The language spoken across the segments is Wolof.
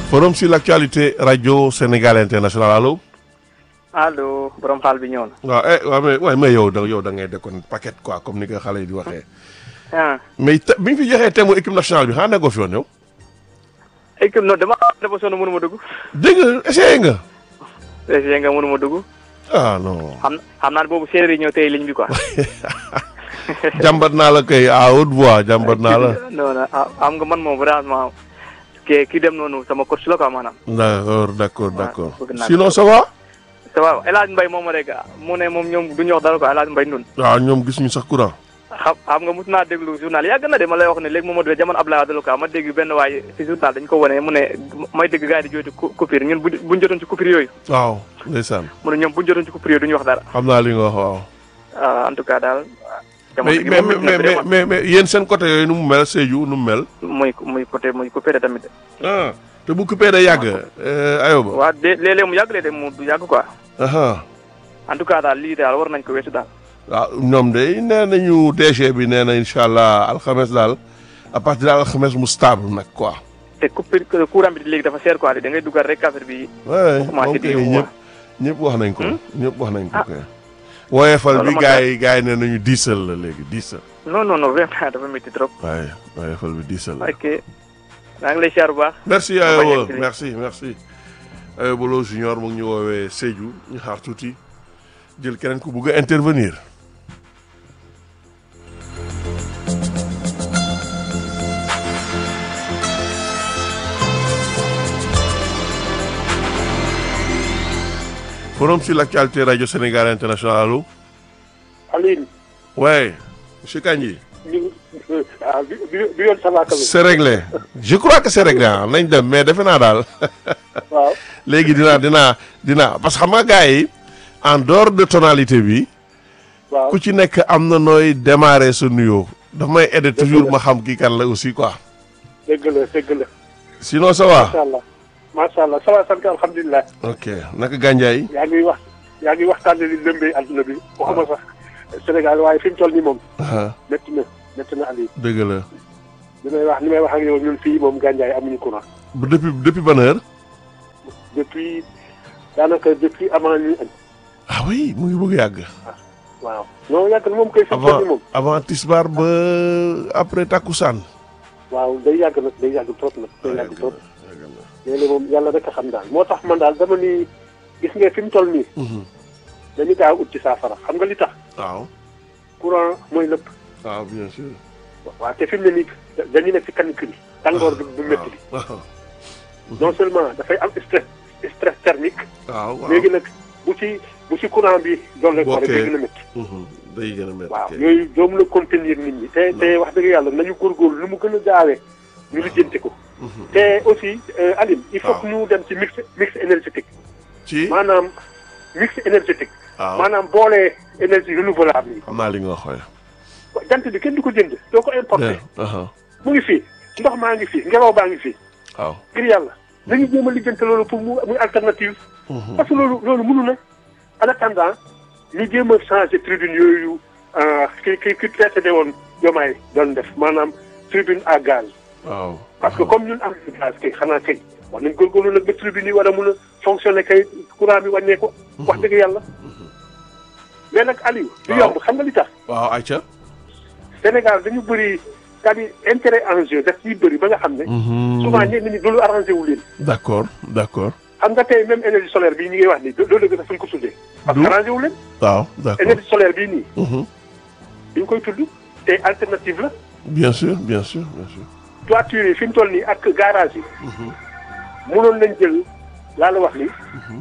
forum sur l'actualité radio Sénégal international allo. allo borom xaal bi ñëw na. waaw eh waaw mais waaye mais yow da yow da ngay dekkoon paquet quoi comme ni ko xale yi di waxee. ah mais te bi ñu fi joxee thème équipe nationale bi xanaa nekkoo fi woon yow. équipe non dama dafa sonn mënu ma dugg. dégg nga essayé nga. essayé nga mënu ma dugg. ah non. xam xam naa ne boobu séeréer yi ñëw tey ligne bi quoi. jàmbat naa la kay à haute voix jàmbat naa la. non non ah am nga man moom vraiment ki ki dem noonu sama coach la quoi maanaam. d'accord d'accord d'accord bëgg naa sinon ça va. ça va El Hadj Mbaye moom rek mu ne moom ñoom du ñu wax dara quoi El Hadj Mbaye nun waaw ñoom gis ñu sax courant. xam xam nga mos naa déglu journal yàgg na de ma lay wax ne léegi moom moo jamono Abdoulaye Wade la quoi ma dégg benn waaye si journal dañu ko wane mu ne may dégg gars yi di jooytu cou- coupure ñun bu buñ jotoon ci coupure yooyu waaw ndeysaan mu ne ñoom buñ jotoon ci coupure yooyu du ñu wax dara xam naa li nga wax waaw. ah, en tout cas daal jamono mais gi mais moom mais métti na mais mais mais yéen seen côté yooyu nu mu mel Sédhiou nu mu mel. muy muy côté muy coupé tamit ah te bu coupé day yàgg. ayoba. waaw de léeg-léeg mu yàgg léeg-léeg mu du yàgg quoi aha en tout cas daal lii daal war nañ ko weesu daal waaw ñoom de nee nañu DG bi nee na incha allah alxames daal à partir de alxames mu stable nag quoi. te coupure courant bi léegi dafa seer quoi da ngay dugal rek affaire bi oui commencé moom di kay yóbbu ñëpp ñëpp wax nañ ko. Hmm? ñëpp wax nañ ko Ah. kay. woyefal Loolu bi ma gars yi gars yi nee nañu diisal la léegi diisal. non non non vraiment dafa métti trop waaye woyefal bi diisal la. ok maa ngi lay siyaar bu baax merci bañ a Ayoba yeggali. merci merci Ayoba Lo junior mu ngi ñu woowee Sédhiou ñu xaar tuuti jël keneen ku bugg a intervenir. forum sur l'actualité radio Sénégal international allo. Aline ouais monsieur Kandji. ñu ah bi bi bi yoon ça va quand même c'est réglé je crois que c'est réglé ah nañ dem mais defe naa daal. waaw léegi dinaa dinaa dinaa parce que xam nga gars yi en dehors de tonalité bi waaw ku ci nekk am na nooy démarrer sa nuyoo daf may aider toujours ma xam kii kan la aussi quoi dëgg la dëgg la sinon ça va macha allah macha allah ça va sant alhamdulilah ok naka gànjaay yaa ngi wax yaa ngi waxtaane li lëmbee adduna bi waxuma sax Sénégal waaye fi mu toll nii moom ah métti na métti na Aliou dëgg la li may wax li may wax ak yow ñun fii moom gànjaay amuñu courant bu depuis depuis ban heure depuis daanaka depuis avant ñuy añ ah oui mu ngi bëgg yàgg waaw non yàgg na moom koy fi mu toll avant nii moom avant tisbaar ba après takkusaan waaw day yàgg nag day yàgg trop nag day yàgg trop léeg-léeg moom yàlla rek a xam daal moo tax man daal dama ni gis nga fi mu toll nii Mhm. dañu gaaw ut ci saafara xam nga li tax waaw courant mooy lépp waaw bien sûr waaw te fi mu ne nii dañu nekk ci canicule yi tàngoor bi bu métti bi waaw non seulement dafay am stress stress thermique waaw waaw léegi nag bu ci bu ci courant bi doole ko rek day gën a métti Mhm. day gën a métti waaw kay. yooyu doo mën a contenir nit ñi te te wax dëgg yàlla nañu góorgóorlu lu mu gën a gaawee ñu lijjanti ko Mhm. te aussi euh, Aline il faut waaw. que ñu dem ci mix mix énergétique ci maanaam mix énergétique waaw maanaam boole énergie renouvelable yi xam naa li nga wax waaye. jant bi kenn du ko jënd doo ko importé aha mu ngi fii ndox maa ngi fii ngelaw baa ngi fii waaw. ngir yàlla nañu jéem a lijjante loolu pour mu muy alternative Mhm. parce que loolu loolu mënu na en attendant ñu jéem a changé tribune yooyu euh, ki ki ki précédé woon jomaay doon def maanaam tribune à gaz waaw. parce que comme ñun am nañu gaz kay xanaa kay wax nañ góorgóorlu nag ba tribune yi war a mun a fonctionner kay courant bi wàññee ko wax dëgg yàlla mais nag Aliou du Waaw. yomb xam nga li tax waaw ayca. Sénégal dañu bëri c'est-à-dire intérêt en jeu daf ciy bëri ba nga xam ne souvent ñenn ñi loolu arrangé wu leen d'accord d'accord. xam nga tey même énergie solaire bii ñu ngi wax nii loolu dëgg dafa ñu ko tuddee parce que Du- arrangé wu leen waaw d'accord. énergie solaire bii nii Mhm. dañ koy tudd te alternative la bien sûr bien sûr bien sûr. toiture yi fi mu toll nii ak garage yi mënoon nañ jël laa la wax nii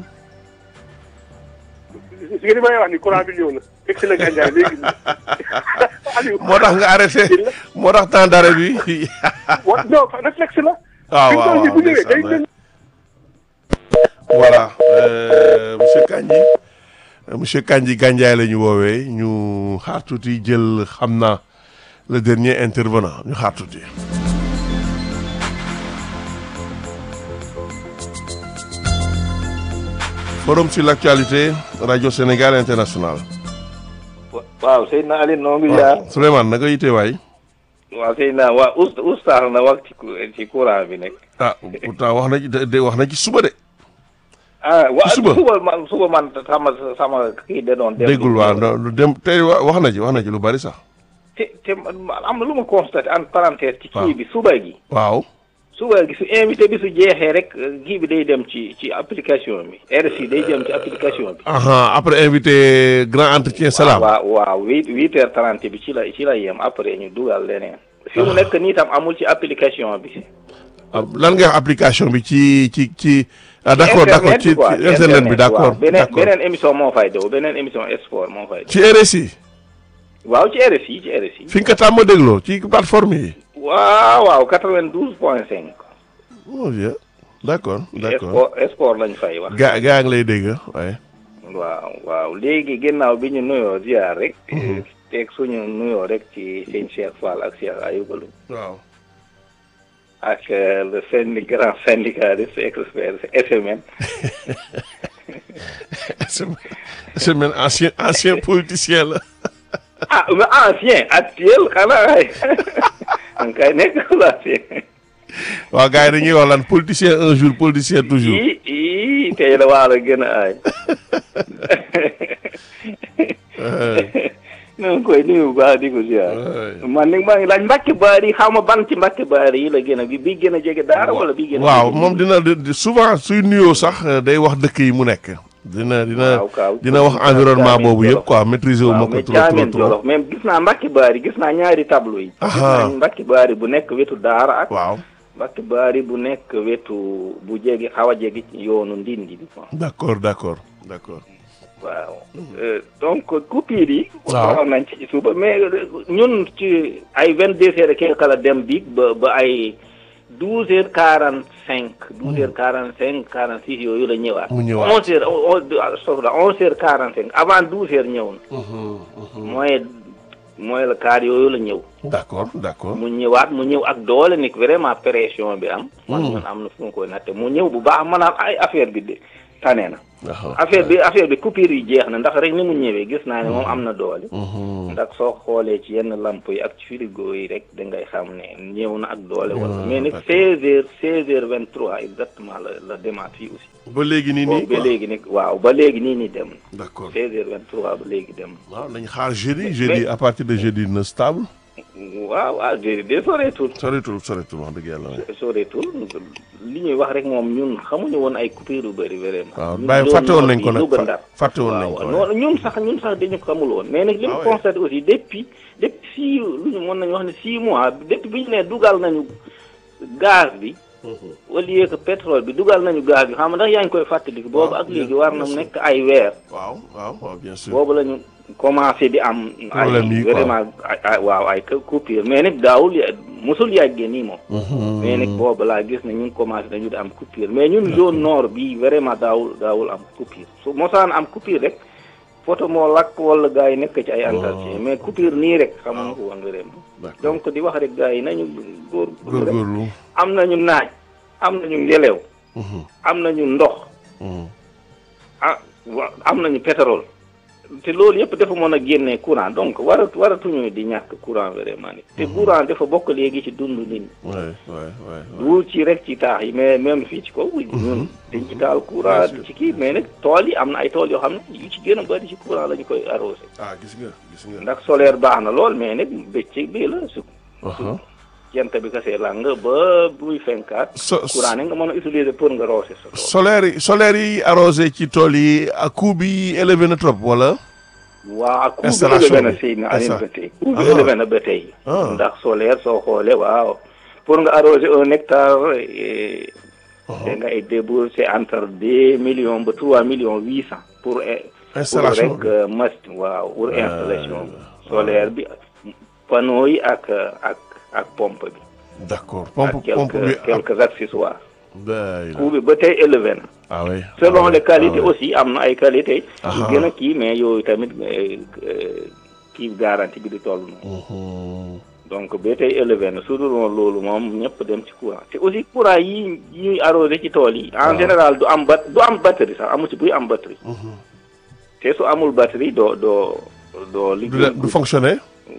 si nga li may wax ni courant bi ñëw na fekk si na gàncax léegi nii Aliou moo tax nga arrêté moo tax temps d'arrêt bi. wa non réflexe la waaw fi mu waaw toll nii bu waaw ñëwee day ndeysaan, gën voilà euh, monsieur Kandji euh, monsieur Kandji Gandiaye la ñu woowee ñu xaar tuuti jël xam naa le dernier intervenant ñu xaar tuuti. forum sur l'actualité radio Sénégal international. waaw Seydina Aline noo ngi jaar waaw Souleymane naka yite waay. waaw sëñ naa waa oust oustaz na wax ci cou- ci courant bi nekk. ah pourtant wax na ci de de wax na ci suba de ah waa suba. suba man suba man sama sama kii de doon. dem déggul waaw no- dem tey wa- wax na ci wax na ci lu bari sax te te man am na lu ma constaté en parenthèse. ci waaw. kii bi suba gi. waaw suba gi su invité bi su jeexee rek kii bi day dem ci ci application bi RSI day dem ci application bi. aha après invité grand entretien salaam waaw waaw huit huit heures trente bi ci la ci la yem après ñu dugal leneen. fi mu nekk nii tam amul ci application bi. Ah, lan nga wax application bi ci ci ci ah d'accord d'accord ci quoi, ci internet bi d'accord waaw. beneen d'accord beneen émission moo fay daw beneen émission sport moo fay daw. ci RSI waaw ci RSI ci RSI. fi nga ko tàmm dégloo ci plateforme yi waaw waaw quatre-vingt-douze point cinq. oh bien d'accord d'accord sport sport lañ fay wax. gaa gaa ngi lay dégg waaye waaw waaw léegi ginnaaw bi ñu nuyoo ziar rek. teg suñu nuyoo rek ci sëñ Cheikh Fall ak Cheikh Ayouba Loum waaw ak euh, le syndic grand syndicaliste expert SMN. semaine ancien ancien politicien la ah mais ancien actuel xanaa ay an kay nekk ancien. waaw gars yi dañuy wax lan politicien un jour politicien toujours ii ii tey la waa la gën a aay. ñu ngi koy nuyu bu baax di ko ziar. man nag maa ngi laaj mbàkk baari xaw ma ban ci mbàkk baari yi la gën a bi bi gën a jege daara wala bi gën a. waaw jege- moom dina di- souvent suy nuyoo sax euh, day wax dëkk yi mu nekk dina dina Waaw, waaw. dina wax environnement Caamen boobu yëpp Jolof. quoi maîtriser wu ma waaw ko mais trop trop Caamen trop Jolof même gis naa mbàkk baari gis naa ñaari tableau yi. gis Aha. naa mbàkk baari bu nekk wetu daara ak. waaw mbàkk baari bu nekk wetu bu jege xaw a jege ci yoonu ndindi bi quoi. d'accord d'accord d'accord waaw Euh, donc coupure yi. Waaw. waxoon nañ ci suba mais euh, ñun ci ay vingt deux heures et quelque la dem biig ba ba ay douze heures quarante cinq. douze heures quarante cinq quarante six yooyu la ñëwaat. Mu ñëwaat. onze heures onze soxla onze heures quarante cinq avant douze heures ñëw na. mooy mooy la kaar yooyu la ñëw. d'accord d'accord mu ñëwaat mu ñëw ak doole ni vraiment pression bi am. man ñun am na fu mu koy natte mu ñëw bu baax maanaam ay affaire bi de tane na. waaw affaire bi affaire bi coupure yi jeex na ndax rek ni mu ñëwee gis naa ne moom am na doole. ndax soo xoolee ci yenn lamp yi ak ci frigo yi rek da ngay xam ne ñëw na ak doole. wala na, mais nag d'accord. seize heures seize heures vingt trois exactement la la demaat fii aussi. ba léegi nii nii boobu ba quoi léegi nag waaw ba léegi nii nii dem na. d'accord seize heures vingt trois ba léegi dem na. waaw nañ xaar jeudi jeudi à partir de jeudi na stable waaw waaw de de soreetul. soreetul soretul wax dëgg yàlla waaye. soreetul li ñuy wax rek moom ñun xamuñu woon ay coupure yu bëri vraiment. waaw ñun bàyyi zone fàtte woon nord nañ ko bi, nag Louga, Ndar. fàtte woon nañ waaw ko non ñun sax ñun sax dañu ko xamul woon mais nag li Ah mu ouais. constaté aussi depuis depuis six lu ñu mën nañu wax ne six mois depuis bi ñu ne dugal nañu gaz bi au lieu que pétrole bi dugal nañu gaz bi xam nga ndax yaa ngi koy fàttaliku boobu Waaw, ak léegi bien- war bien na sûr. nekk ay weer waaw waaw waaw bien sûr boobu la ñu commencé di am Problème yi ay quoi. vraiment ay ay waaw ay coupure mais nag daawul ya- mosul yàggee nii moom mais nag boobu laa gis ne ñun commencé nañu di am coupure mais ñun zone nord bi vraiment daawul daawul am coupure su mosaan am coupure rek photo moo lakk wala gars yi nekk ci ay entretien mais coupure nii rek xamuñu ko woon vraiment d'accord donc di wax rek gars yi nañu góor góorgóorlu am nañu naaj am nañu ngelew am nañu ndox ah wa am nañu pétrole te loolu yëpp dafa mën a génnee courant donc waratu waratuñu di ñàkk courant vraiment ni te courant dafa bokk léegi ci dund nit ñi waay waay waay du ci rek ci taax yi mais même fii ci kaw ñun dañ ci taal courant Bien sûr. ci kii mais nag tool yi am na ay tool yoo xam ne yu ci gën a bëri ci courant la ñu koy arrosé ah gis nga gis nga ndax solaire baax na lool mais nag bëccëg bii la su Aha. jant bi kasee lang ba buy fenkaat so courant ne nga mën a utiliser pour nga roose sa tool solaire yi solaire yi arrosé ci tool yi ak coût bi élevé na trop wala waaw ak coût bi Installation élevé na bi. si na Insta- anin ba tey coût bi Ah. élevé na ba tey Ah. ndax solaire soo xoolee waaw pour nga arroser un hectare eh, da ngay débourser entre deux millions ba trois millions huit cent pour eh, pour installation rek euh, machine waaw pour installation solaire bi panneau yi ak ak ak pompe bi d'accord ak pompe pompe bi quelques quelques accessoires day coût bi ba tey élevé na ah oui selon ah oui, les qualités ah oui. aussi am na ay qualités yu Aha. gën a kii mais yooyu tamit eh, eh, kii garantie bi di toll noonu Mhm. donc ba tey élevé na su dul woon loolu moom ñëpp dem ci courant te aussi courant yi yi ñuy arrosé ci tool yi en Waaw. général du am bat du am batterie sax amu ci buy am batterie Mhm. te su amul batterie doo doo doo du liggéey de- du fonctionner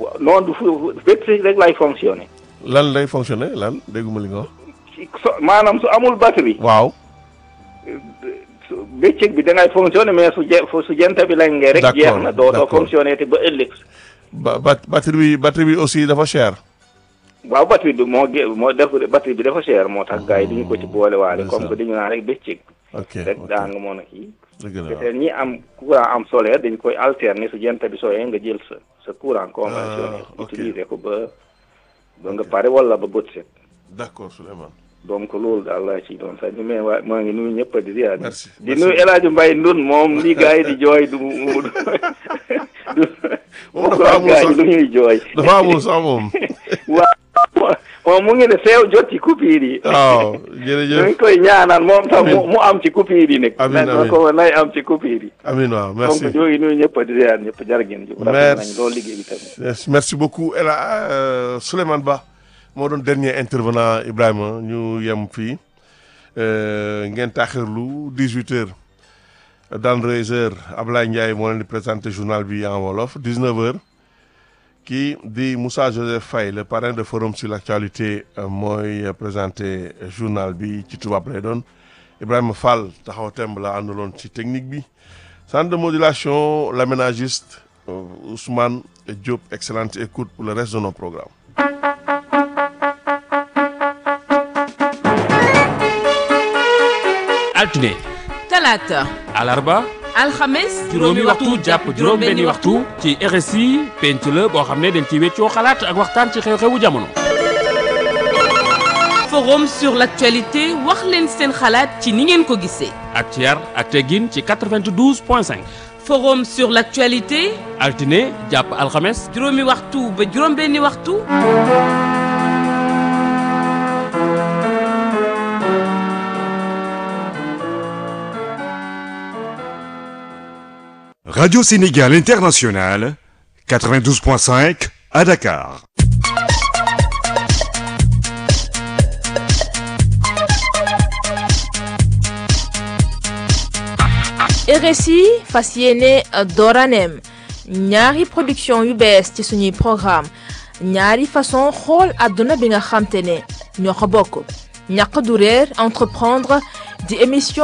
non du fu batterie rek lay fonctionné lan lay fonctionner lan dégguma li nga wax. ci so maanaam su amul batterie waaw. su bëccëg bi da ngay fonctionné mais su je su jant bi lañ ngee rek D'accord, jeex na doo doo d'accord. fonctionné te ba ëllëg ba bat batterie bi batterie bi aussi dafa cher. waaw batterie bi moo gé moo def batterie bi dafa cher moo tax gars yi duñu ko ci boole waale comme que dañu naan rek bëccëg ok rek ok daa nga mën a kii dëgg la waaw. peut-être ñi am courant am solaire dañ koy alterner su jant bi sooyee nga jël sa sa courant conventionnel Ah, ok. utiliser ko ba ba nga pare wala ba bët set d'accord Souleymane. donc loolu daal laa ci doon sax mais waa maa ngi nuyu ñëpp di ziar Merci, di merci. nuyu El Hadj Mbaye Ndun moom li gars yi di jooy du mu du Moom dafa amul gars sax. yi lu ñuy jooy dafa amul sax moom. waaw moom mu ngi ne seew jot ci coupure yi waaw ñu jërëjëf. ngi koy ñaanal moom tam mu mu am ci coupure yi nag Amiin, na amiin. ko nay am ci coupure yi Amin waaw merci. donc ñoo ngi nuyu ñëpp di ziar ñëpp jar ngeen jëf rafet nañ Merci. loolu liggéey bi tamit Yes, merci beaucoup El euh, Souleymane Ba moo doon dernier intervenant Ibrahima ñu yem fii euh, ngeen taaxirlu 18 heures dans 2 heures Ablaye Ndiaye moo leen di présenté journal bi en wolof 19 heures kii di Moussa Joseph Faye le parrain de forum sur l'actualité euh, mooy euh, présenté journal bi ci tubaab lay doon Ibrahima Fall taxaw temb la àndaloon ci technique bi centre de modulation l'aménagiste euh, Ousmane Diop excellente écoute pour le reste de nos programmes altine talaata alarba alxames juróomi waxtu jàpp juróom-benni waxtu ci RSI penc la boo xam ne dañ ci weccoo xalaat ak waxtaan ci xew-xewu jamono. forum sur l'actualité wax leen seen xalaat ci ni ngeen ko gisee ak ci yar ak teggin ci 92 point 5 forum sur l'actualité altine jàpp alxames juróomi waxtu ba juróom-benni waxtu Radio Sénégal International, 92.5 à Dakar. RSI fas yéene dooraneem ñaari production yu bees ci suñuy programme ñaari façon xool àdduna bi nga xamte ne ñoo ko bokk ñàq du réer entreprendre di émission